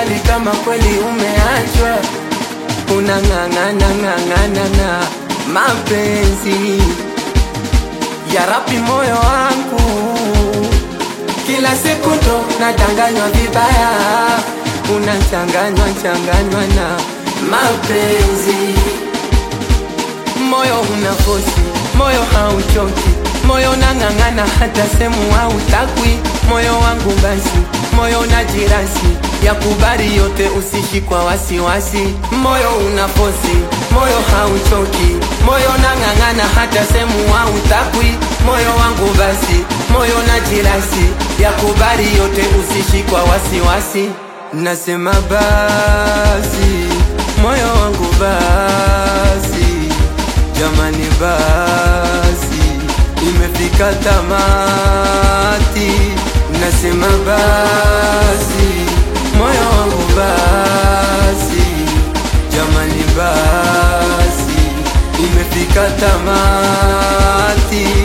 kujali kama kweli umeachwa, unang'ang'ana ng'ang'ana na mapenzi ya rapi moyo wangu, kila siku ndo nadanganywa vibaya, unachanganywa changanywa na mapenzi moyo una fosi, moyo hauchoki, moyo nang'ang'ana hata semu hautakwi, moyo wangu basi, moyo na jirasi ya kubali yote, usishi kwa wasiwasi, moyo una fosi, moyo hauchoki, moyo nang'ang'ana hata semu hautakwi, moyo wangu basi, moyo na jirasi ya kubali yote, usishi kwa wasiwasi, nasema basi, moyo wangu basi Jamani basi, imefika tamati, nasema basi, moyo wangu basi, jamani basi, imefika tamati.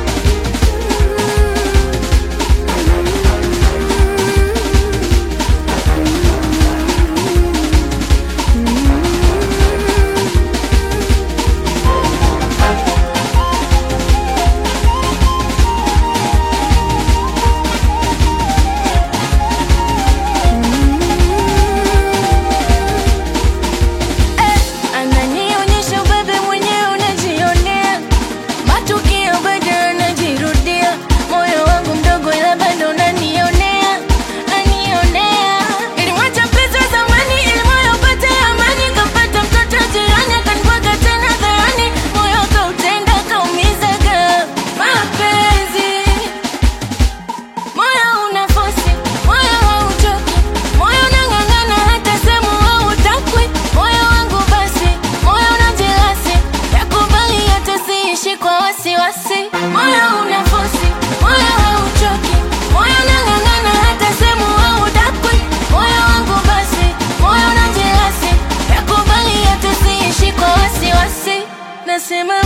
Ananionyesha ubebe mwenyewe unajionea, matukio bado yanajirudia. Moyo wangu mdogo, ila bado unanionea, nanionea. Nilimwacha mpenzi wa zamani ili moyo upate amani, kampata mtoto jirani akanibwaga tena hadharani, moyo kautenda kaumizaga mapenzi Moyo una fosi, moyo hauchoki, moyo unang'ang'ana hata semu hautakwi. Moyo wangu basi, moyo una jelasi, yakubali yote siishi kwa wasiwasi. Moyo una fosi, moyo hauchoki, moyo unang'ang'ana hata semu hautakwi. Moyo wangu basi, moyo una jelasi, yakubali yote siishi kwa wasiwasi. Nasema